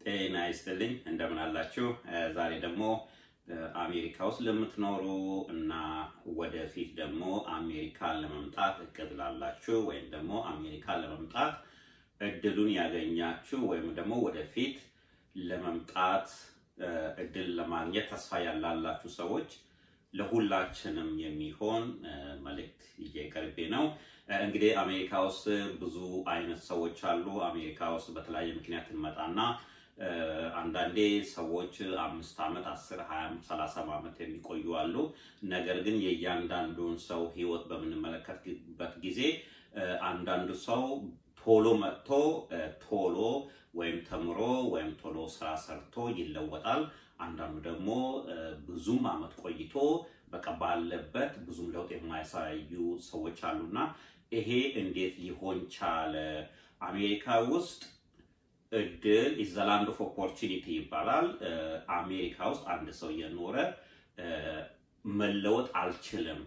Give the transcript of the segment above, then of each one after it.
ጤና ይስጥልኝ እንደምን አላችሁ? ዛሬ ደግሞ አሜሪካ ውስጥ ለምትኖሩ እና ወደፊት ደግሞ አሜሪካን ለመምጣት እቅድ ላላችሁ ወይም ደግሞ አሜሪካን ለመምጣት እድሉን ያገኛችሁ ወይም ደግሞ ወደፊት ለመምጣት እድል ለማግኘት ተስፋ ያላላችሁ ሰዎች ለሁላችንም የሚሆን መልእክት ይዤ ቀርቤ ነው። እንግዲህ አሜሪካ ውስጥ ብዙ አይነት ሰዎች አሉ። አሜሪካ ውስጥ በተለያየ ምክንያት እንመጣና አንዳንዴ ሰዎች አምስት ዓመት አስር ሀያ ሰላሳ ዓመት የሚቆዩ አሉ። ነገር ግን የእያንዳንዱን ሰው ሕይወት በምንመለከትበት ጊዜ አንዳንዱ ሰው ቶሎ መጥቶ ቶሎ ወይም ተምሮ ወይም ቶሎ ስራ ሰርቶ ይለወጣል። አንዳንዱ ደግሞ ብዙም ዓመት ቆይቶ በቃ ባለበት ብዙም ለውጥ የማያሳዩ ሰዎች አሉና ይሄ እንዴት ሊሆን ቻለ? አሜሪካ ውስጥ እድል ኢዝ ዘ ላንድ ኦፍ ኦፖርቹኒቲ ይባላል። አሜሪካ ውስጥ አንድ ሰው የኖረ መለወጥ አልችልም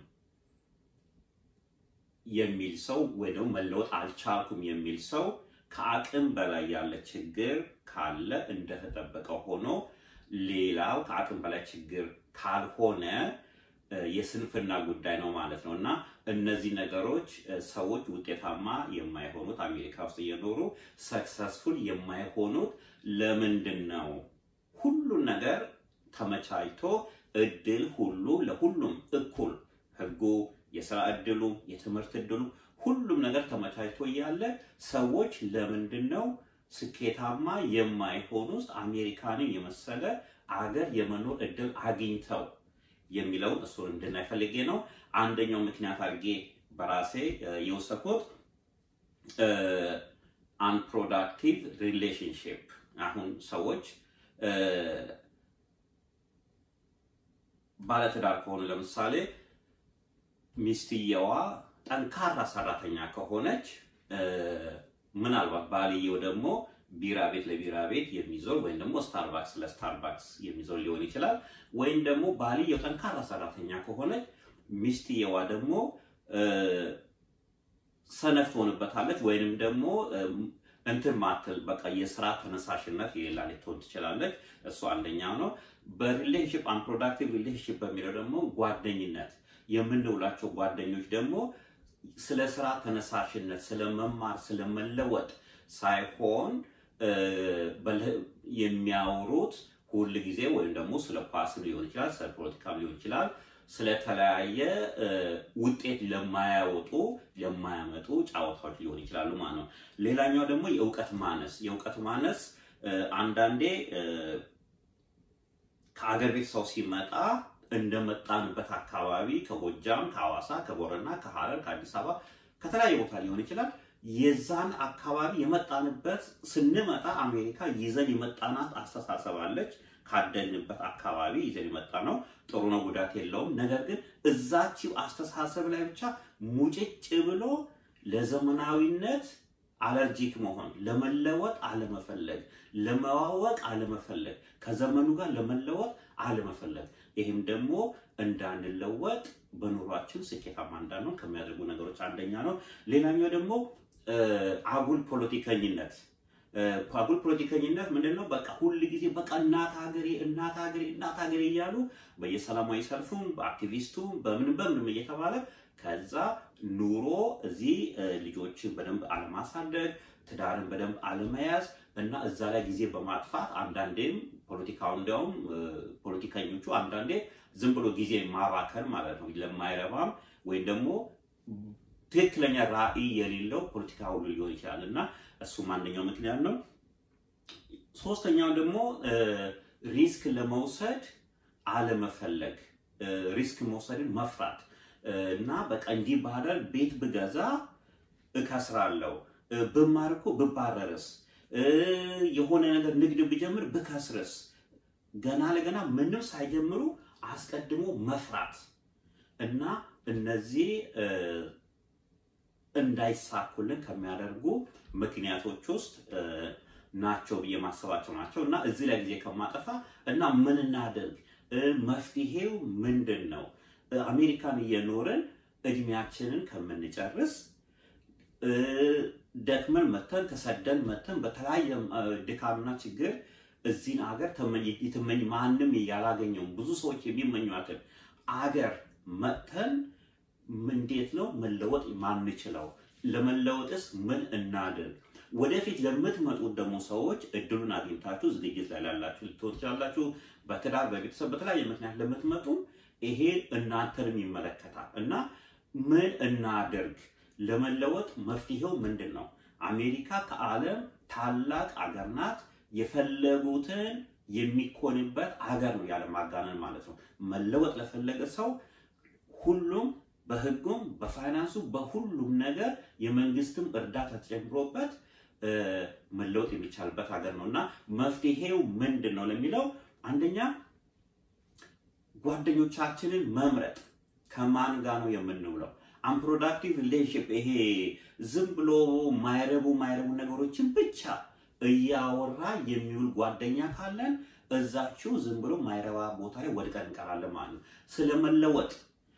የሚል ሰው ወይ ደግሞ መለወጥ አልቻልኩም የሚል ሰው ከአቅም በላይ ያለ ችግር ካለ እንደተጠበቀ ሆኖ ሌላው ከአቅም በላይ ችግር ካልሆነ የስንፍና ጉዳይ ነው ማለት ነው እና እነዚህ ነገሮች ሰዎች ውጤታማ የማይሆኑት አሜሪካ ውስጥ እየኖሩ ሰክሰስፉል የማይሆኑት ለምንድን ነው? ሁሉን ነገር ተመቻችቶ እድል ሁሉ ለሁሉም እኩል ህጉ፣ የስራ እድሉ፣ የትምህርት እድሉ ሁሉም ነገር ተመቻችቶ እያለ ሰዎች ለምንድን ነው ስኬታማ የማይሆኑ ውስጥ አሜሪካንን የመሰለ አገር የመኖር እድል አግኝተው የሚለውን እሱን እንድናይ ፈልጌ ነው። አንደኛው ምክንያት አድርጌ በራሴ የወሰድኩት አንፕሮዳክቲቭ ሪሌሽንሽፕ። አሁን ሰዎች ባለትዳር ከሆኑ ለምሳሌ ሚስትየዋ ጠንካራ ሰራተኛ ከሆነች ምናልባት ባልየው ደግሞ ቢራ ቤት ለቢራ ቤት የሚዞር ወይም ደግሞ ስታርባክስ ለስታርባክስ የሚዞር ሊሆን ይችላል። ወይም ደግሞ ባልየው ጠንካራ ሰራተኛ ከሆነች ሚስትየዋ ደግሞ ሰነፍ ትሆንበታለች። ወይንም ደግሞ እንትን ማትል በቃ የስራ ተነሳሽነት የሌላ ልትሆን ትችላለች። እሱ አንደኛው ነው። በሪሌሽንሽፕ አንፕሮዳክቲቭ ሪሌሽንሽፕ በሚለው ደግሞ ጓደኝነት የምንውላቸው ጓደኞች ደግሞ ስለ ስራ ተነሳሽነት፣ ስለ መማር፣ ስለ መለወጥ ሳይሆን የሚያወሩት ሁል ጊዜ ወይም ደግሞ ስለ ኳስ ሊሆን ይችላል፣ ስለ ፖለቲካም ሊሆን ይችላል፣ ስለተለያየ ውጤት ለማያወጡ ለማያመጡ ጨዋታዎች ሊሆን ይችላሉ ማለት ነው። ሌላኛው ደግሞ የእውቀት ማነስ የእውቀት ማነስ አንዳንዴ ከአገር ቤት ሰው ሲመጣ እንደመጣንበት አካባቢ ከጎጃም፣ ከሐዋሳ፣ ከቦረና፣ ከሐረር፣ ከአዲስ አበባ ከተለያየ ቦታ ሊሆን ይችላል የዛን አካባቢ የመጣንበት ስንመጣ አሜሪካ ይዘን የመጣናት አስተሳሰብ አለች። ካደግንበት አካባቢ ይዘን የመጣ ነው። ጥሩ ነው፣ ጉዳት የለውም። ነገር ግን እዛችው አስተሳሰብ ላይ ብቻ ሙጭጭ ብሎ ለዘመናዊነት አለርጂክ መሆን፣ ለመለወጥ አለመፈለግ፣ ለመዋወቅ አለመፈለግ፣ ከዘመኑ ጋር ለመለወጥ አለመፈለግ ይህም ደግሞ እንዳንለወጥ በኑሯችን ስኬታማ እንዳንሆን ከሚያደርጉ ነገሮች አንደኛ ነው። ሌላኛው ደግሞ አጉል ፖለቲከኝነት። አጉል ፖለቲከኝነት ምንድን ነው? በቃ ሁል ጊዜ በቃ እናት ሀገሬ እናት ሀገሬ እናት ሀገሬ እያሉ በየሰላማዊ ሰልፉም በአክቲቪስቱም በምንም በምንም እየተባለ ከዛ ኑሮ እዚህ ልጆችን በደንብ አለማሳደግ፣ ትዳርን በደንብ አለመያዝ እና እዛ ላይ ጊዜ በማጥፋት አንዳንዴም ፖለቲካው እንዲያውም ፖለቲከኞቹ አንዳንዴ ዝም ብሎ ጊዜ ማባከን ማለት ነው ለማይረባም ወይም ደግሞ ትክክለኛ ራዕይ የሌለው ፖለቲካ ሁሉ ሊሆን ይችላል እና እሱም አንደኛው ምክንያት ነው። ሶስተኛው ደግሞ ሪስክ ለመውሰድ አለመፈለግ፣ ሪስክ መውሰድን መፍራት እና በቃ እንዲህ ባደርግ ቤት ብገዛ እከስራለሁ፣ ብማር እኮ ብባረርስ፣ የሆነ ነገር ንግድ ብጀምር ብከስርስ፣ ገና ለገና ምንም ሳይጀምሩ አስቀድሞ መፍራት እና እነዚህ እንዳይሳኩልን ከሚያደርጉ ምክንያቶች ውስጥ ናቸው ብዬ ማሰባቸው ናቸው እና እዚህ ላይ ጊዜ ከማጠፋ እና ምን እናደርግ፣ መፍትሄው ምንድን ነው? አሜሪካን እየኖርን እድሜያችንን ከምንጨርስ ደክመን መተን ተሰደን መተን በተለያየ ድካምና ችግር እዚህን አገር የተመኝ ማንም ያላገኘው ብዙ ሰዎች የሚመኟትን አገር መጥተን እንዴት ነው መለወጥ ማንችለው? ለመለወጥስ ምን እናድርግ? ወደፊት ለምትመጡት ደግሞ ሰዎች እድሉን አግኝታችሁ ዝግጅት ላይ ላላችሁ ልትሆን ትችላላችሁ። በትዳር በቤተሰብ በተለያየ ምክንያት ለምትመጡ ይሄ እናንተንም ይመለከታል እና ምን እናድርግ? ለመለወጥ መፍትሄው ምንድን ነው? አሜሪካ ከዓለም ታላቅ አገር ናት። የፈለጉትን የሚኮንበት አገር ነው፣ ያለ ማጋነን ማለት ነው። መለወጥ ለፈለገ ሰው ሁሉም በሕጉም በፋይናንሱ በሁሉም ነገር የመንግስትም እርዳታ ተጨምሮበት መለወጥ የሚቻልበት ሀገር ነው እና መፍትሄው ምንድን ነው ለሚለው አንደኛ ጓደኞቻችንን መምረጥ ከማን ጋር ነው የምንውለው? አንፕሮዳክቲቭ ሪሌሽንሽፕ ይሄ ዝም ብሎ ማይረቡ ማይረቡ ነገሮችን ብቻ እያወራ የሚውል ጓደኛ ካለን እዛችሁ ዝም ብሎ ማይረባ ቦታ ላይ ወድቀን እንቀራለን ማለት ነው። ስለመለወጥ፣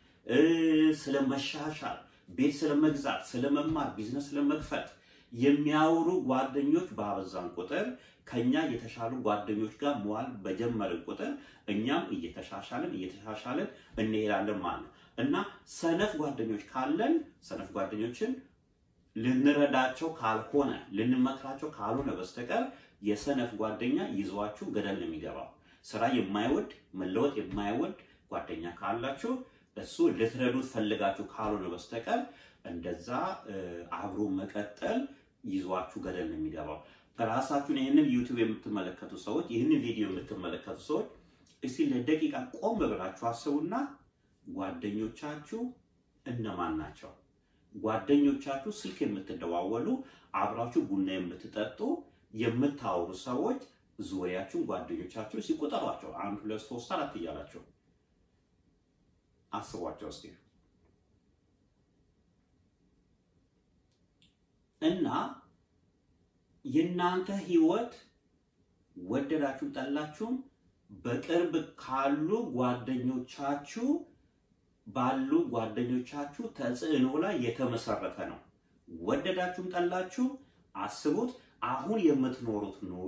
ስለመሻሻል፣ ቤት ስለመግዛት፣ ስለመማር፣ ቢዝነስ ስለመክፈት የሚያወሩ ጓደኞች ባበዛን ቁጥር ከኛ የተሻሉ ጓደኞች ጋር መዋል በጀመርን ቁጥር እኛም እየተሻሻልን እየተሻሻልን እንሄዳለን ማለት ነው እና ሰነፍ ጓደኞች ካለን ሰነፍ ጓደኞችን ልንረዳቸው ካልሆነ ልንመክራቸው ካልሆነ በስተቀር የሰነፍ ጓደኛ ይዟችሁ ገደል ነው የሚገባው። ስራ የማይወድ መለወጥ የማይወድ ጓደኛ ካላችሁ እሱ ልትረዱት ፈልጋችሁ ካልሆነ በስተቀር እንደዛ አብሮ መቀጠል ይዟችሁ ገደል ነው የሚገባው። ራሳችሁን ይህንን ዩቲዩብ የምትመለከቱ ሰዎች፣ ይህንን ቪዲዮ የምትመለከቱ ሰዎች እስቲ ለደቂቃ ቆም ብላችሁ አስቡና ጓደኞቻችሁ እነማን ናቸው? ጓደኞቻችሁ ስልክ የምትደዋወሉ አብራችሁ ቡና የምትጠጡ የምታወሩ ሰዎች ዙሪያችሁን ጓደኞቻችሁ ሲቆጠሯቸው አንድ ሁለት ሶስት አራት እያላቸው አስቧቸው እስቲ እና የእናንተ ህይወት ወደዳችሁ ጠላችሁም በቅርብ ካሉ ጓደኞቻችሁ ባሉ ጓደኞቻችሁ ተጽዕኖ ላይ የተመሰረተ ነው። ወደዳችሁም ጠላችሁ አስቡት። አሁን የምትኖሩት ኑሮ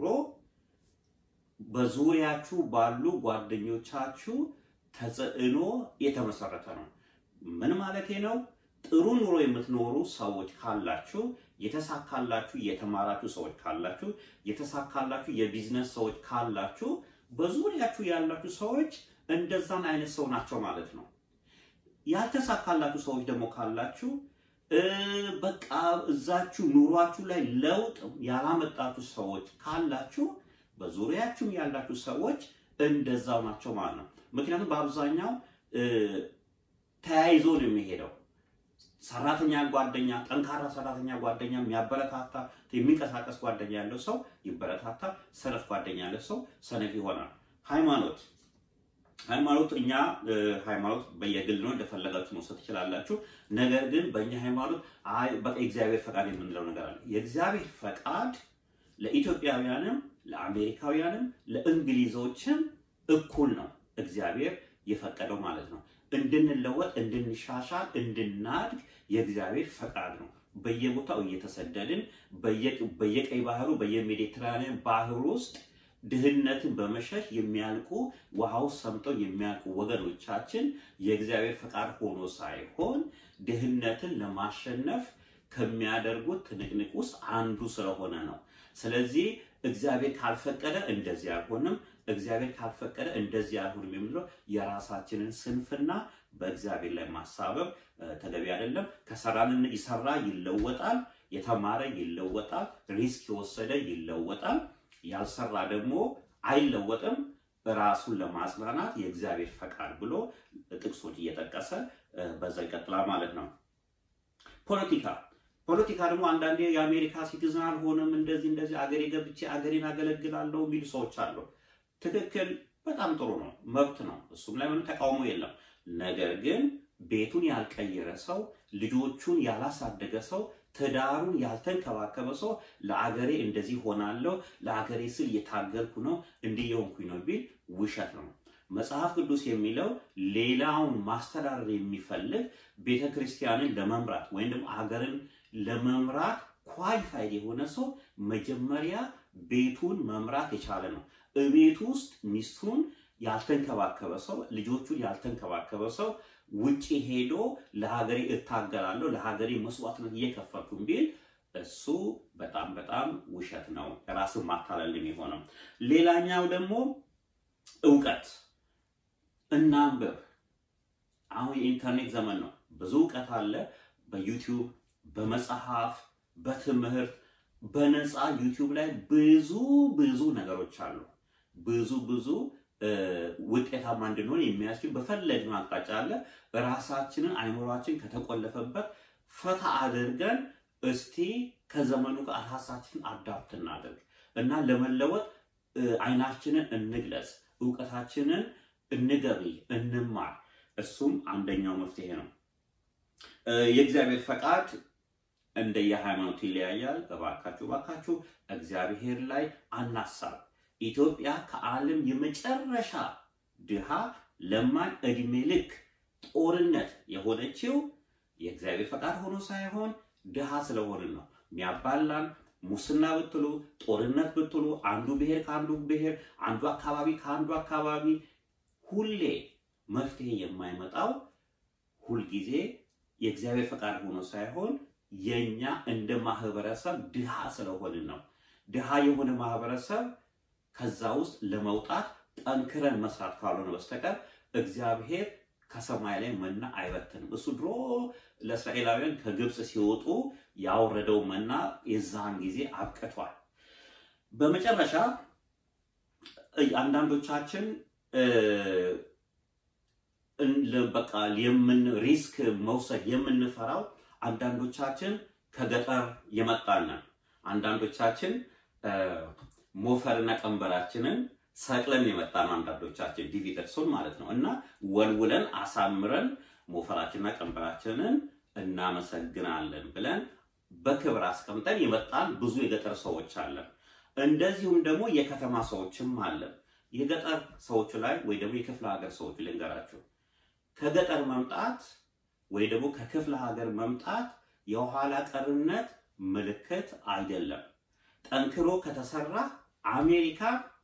በዙሪያችሁ ባሉ ጓደኞቻችሁ ተጽዕኖ የተመሰረተ ነው። ምን ማለቴ ነው? ጥሩ ኑሮ የምትኖሩ ሰዎች ካላችሁ፣ የተሳካላችሁ የተማራችሁ ሰዎች ካላችሁ፣ የተሳካላችሁ የቢዝነስ ሰዎች ካላችሁ፣ በዙሪያችሁ ያላችሁ ሰዎች እንደዛን አይነት ሰው ናቸው ማለት ነው። ያልተሳካላችሁ ሰዎች ደግሞ ካላችሁ በቃ እዛችሁ ኑሯችሁ ላይ ለውጥ ያላመጣችሁ ሰዎች ካላችሁ በዙሪያችሁም ያላችሁ ሰዎች እንደዛው ናቸው ማለት ነው። ምክንያቱም በአብዛኛው ተያይዞ ነው የሚሄደው። ሰራተኛ ጓደኛ፣ ጠንካራ ሰራተኛ ጓደኛ፣ የሚያበረታታ የሚንቀሳቀስ ጓደኛ ያለው ሰው ይበረታታል። ሰነፍ ጓደኛ ያለው ሰው ሰነፍ ይሆናል። ሃይማኖት ሃይማኖት እኛ ሃይማኖት በየግል ነው እንደፈለጋችሁ መውሰድ ትችላላችሁ። ነገር ግን በእኛ ሃይማኖት አይ በቃ የእግዚአብሔር ፈቃድ የምንለው ነገር አለ። የእግዚአብሔር ፈቃድ ለኢትዮጵያውያንም፣ ለአሜሪካውያንም፣ ለእንግሊዞችም እኩል ነው። እግዚአብሔር የፈቀደው ማለት ነው። እንድንለወጥ፣ እንድንሻሻል፣ እንድናድግ የእግዚአብሔር ፈቃድ ነው። በየቦታው እየተሰደድን በየቀይ ባህሩ በየሜዲትራኒያን ባህር ውስጥ ድህነትን በመሸሽ የሚያልቁ ውሃ ውስጥ ሰምጠው የሚያልቁ ወገኖቻችን የእግዚአብሔር ፈቃድ ሆኖ ሳይሆን ድህነትን ለማሸነፍ ከሚያደርጉት ትንቅንቅ ውስጥ አንዱ ስለሆነ ነው። ስለዚህ እግዚአብሔር ካልፈቀደ እንደዚህ አይሆንም፣ እግዚአብሔር ካልፈቀደ እንደዚህ አይሆንም የሚለው የራሳችንን ስንፍና በእግዚአብሔር ላይ ማሳበብ ተገቢ አይደለም። ከሰራን ይሰራ ይለወጣል፣ የተማረ ይለወጣል፣ ሪስክ የወሰደ ይለወጣል። ያልሰራ ደግሞ አይለወጥም። ራሱን ለማጽናናት የእግዚአብሔር ፈቃድ ብሎ ጥቅሶች እየጠቀሰ በዛ ይቀጥላል ማለት ነው። ፖለቲካ ፖለቲካ ደግሞ አንዳንዴ የአሜሪካ ሲቲዝን አልሆንም እንደዚህ እንደዚህ አገሬ ገብቼ አገሬን አገለግላለሁ የሚሉ ሰዎች አሉ። ትክክል፣ በጣም ጥሩ ነው፣ መብት ነው። እሱም ላይ ምንም ተቃውሞ የለም። ነገር ግን ቤቱን ያልቀየረ ሰው፣ ልጆቹን ያላሳደገ ሰው ትዳሩን ያልተንከባከበ ሰው ለአገሬ እንደዚህ ሆናለሁ፣ ለአገሬ ስል እየታገልኩ ነው፣ እንዲህ የሆንኩኝ ነው ቢል ውሸት ነው። መጽሐፍ ቅዱስ የሚለው ሌላውን ማስተዳደር የሚፈልግ ቤተ ክርስቲያንን ለመምራት ወይም ደግሞ አገርን ለመምራት ኳሊፋይድ የሆነ ሰው መጀመሪያ ቤቱን መምራት የቻለ ነው። እቤት ውስጥ ሚስቱን ያልተንከባከበ ሰው፣ ልጆቹን ያልተንከባከበ ሰው ውጪ ሄዶ ለሀገሬ እታገላለሁ ለሀገሬ መስዋዕትነት እየከፈልኩ ቢል እሱ በጣም በጣም ውሸት ነው፣ ራስን ማታለል የሚሆነው። ሌላኛው ደግሞ እውቀት እናንብብ። አሁን የኢንተርኔት ዘመን ነው። ብዙ እውቀት አለ። በዩቲዩብ በመጽሐፍ በትምህርት በነፃ ዩቲዩብ ላይ ብዙ ብዙ ነገሮች አሉ። ብዙ ብዙ ውጤታማ እንድንሆን የሚያስችል በፈለግነው አቅጣጫ አለ። ራሳችንን አይምሯችን ከተቆለፈበት ፈታ አድርገን እስቲ ከዘመኑ ጋር ራሳችንን አዳፕት እናድርግ እና ለመለወጥ አይናችንን እንግለጽ፣ እውቀታችንን እንገብይ፣ እንማር። እሱም አንደኛው መፍትሄ ነው። የእግዚአብሔር ፈቃድ እንደየሃይማኖት ይለያያል። እባካችሁ እባካችሁ እግዚአብሔር ላይ አናሳብ። ኢትዮጵያ ከዓለም የመጨረሻ ድሃ ለማኝ እድሜ ልክ ጦርነት የሆነችው የእግዚአብሔር ፈቃድ ሆኖ ሳይሆን ድሃ ስለሆንን ነው። የሚያባላን ሙስና ብትሉ ጦርነት ብትሉ አንዱ ብሔር ከአንዱ ብሔር፣ አንዱ አካባቢ ከአንዱ አካባቢ ሁሌ መፍትሄ የማይመጣው ሁልጊዜ የእግዚአብሔር ፈቃድ ሆኖ ሳይሆን የኛ እንደ ማህበረሰብ ድሃ ስለሆንን ነው። ድሃ የሆነ ማህበረሰብ ከዛ ውስጥ ለመውጣት ጠንክረን መስራት ካልሆነ በስተቀር እግዚአብሔር ከሰማይ ላይ መና አይበትንም። እሱ ድሮ ለእስራኤላውያን ከግብፅ ሲወጡ ያወረደው መና የዛን ጊዜ አብቅቷል። በመጨረሻ አንዳንዶቻችን በቃ የምን ሪስክ መውሰድ የምንፈራው አንዳንዶቻችን ከገጠር የመጣንን አንዳንዶቻችን ሞፈርና ቀንበራችንን ሰቅለን የመጣን አንዳንዶቻችን ዲቪ ደርሶን ማለት ነው እና ወልውለን አሳምረን ሞፈራችንና ቀንበራችንን እናመሰግናለን ብለን በክብር አስቀምጠን የመጣን ብዙ የገጠር ሰዎች አለን። እንደዚሁም ደግሞ የከተማ ሰዎችም አለን። የገጠር ሰዎች ላይ ወይ ደግሞ የክፍለ ሀገር ሰዎች ልንገራችሁ፣ ከገጠር መምጣት ወይ ደግሞ ከክፍለ ሀገር መምጣት የኋላ ቀርነት ምልክት አይደለም። ጠንክሮ ከተሰራ አሜሪካ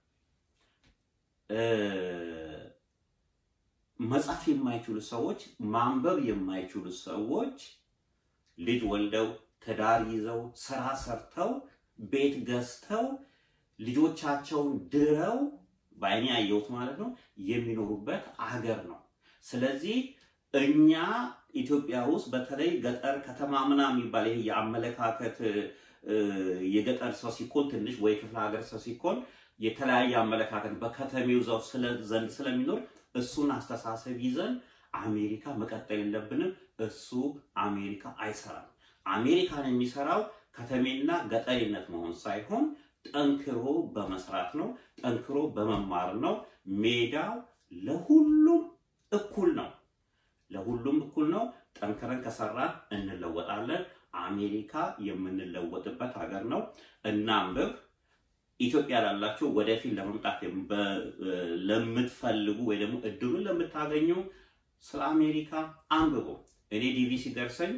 መጻፍ የማይችሉ ሰዎች፣ ማንበብ የማይችሉ ሰዎች ልጅ ወልደው ትዳር ይዘው ስራ ሰርተው ቤት ገዝተው ልጆቻቸውን ድረው በዓይኔ ያየሁት ማለት ነው የሚኖሩበት አገር ነው። ስለዚህ እኛ ኢትዮጵያ ውስጥ በተለይ ገጠር ከተማ ምናምን የሚባል ይሄ የአመለካከት የገጠር ሰው ሲኮን ትንሽ ወይ ክፍለ ሀገር ሰው ሲኮን የተለያየ አመለካከት በከተሜው ዘው ዘንድ ስለሚኖር እሱን አስተሳሰብ ይዘን አሜሪካ መቀጠል የለብንም። እሱ አሜሪካ አይሰራም። አሜሪካን የሚሰራው ከተሜና ገጠሪነት መሆን ሳይሆን ጠንክሮ በመስራት ነው። ጠንክሮ በመማር ነው። ሜዳው ለሁሉም እኩል ነው። ለሁሉም እኩል ነው። ጠንክረን ከሰራን እንለወጣለን። አሜሪካ የምንለወጥበት ሀገር ነው። እናንብብ። ኢትዮጵያ ላላችሁ ወደፊት ለመምጣት ለምትፈልጉ ወይ ደግሞ እድሉን ለምታገኙ ስለ አሜሪካ አንብቡ። እኔ ዲቪ ሲደርሰኝ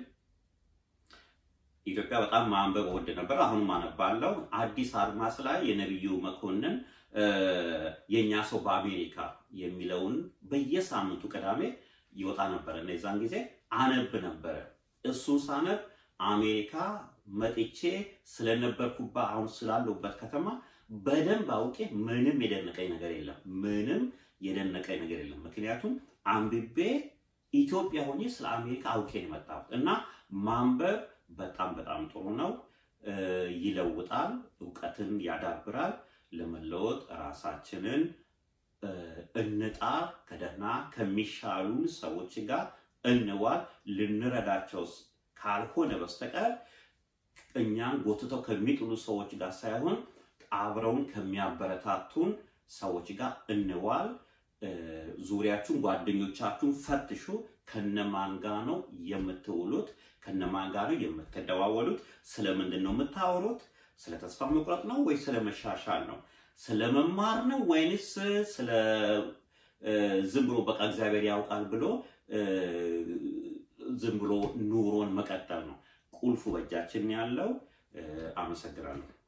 ኢትዮጵያ በጣም ማንበብ ወድ ነበር። አሁንም አነባለሁ። አዲስ አድማስ ላይ የነቢዩ መኮንን የእኛ ሰው በአሜሪካ የሚለውን በየሳምንቱ ቅዳሜ ይወጣ ነበረ እና የዛን ጊዜ አነብ ነበረ። እሱን ሳነብ አሜሪካ መጥቼ ስለነበርኩባ አሁን ስላለሁበት ከተማ በደንብ አውቄ ምንም የደነቀኝ ነገር የለም። ምንም የደነቀኝ ነገር የለም። ምክንያቱም አንብቤ ኢትዮጵያ ሆኜ ስለ አሜሪካ አውቄ ነው የመጣሁት እና ማንበብ በጣም በጣም ጥሩ ነው። ይለውጣል፣ እውቀትን ያዳብራል። ለመለወጥ ራሳችንን እንጣር። ከደህና ከሚሻሉን ሰዎች ጋር እንዋል። ልንረዳቸው ካልሆነ በስተቀር እኛን ጎትተው ከሚጥሉ ሰዎች ጋር ሳይሆን አብረውን ከሚያበረታቱን ሰዎች ጋር እንዋል። ዙሪያችሁን ጓደኞቻችሁን ፈትሹ። ከነማን ጋር ነው የምትውሉት? ከነማን ጋር ነው የምትደዋወሉት? ስለምንድን ነው የምታወሩት? ስለ ተስፋ መቁረጥ ነው ወይ ስለ መሻሻል ነው? ስለ መማር ነው ወይንስ ስለ ዝም ብሎ በቃ እግዚአብሔር ያውቃል ብሎ ዝም ብሎ ኑሮን መቀጠል ነው? ቁልፉ በእጃችን ያለው። አመሰግናለሁ።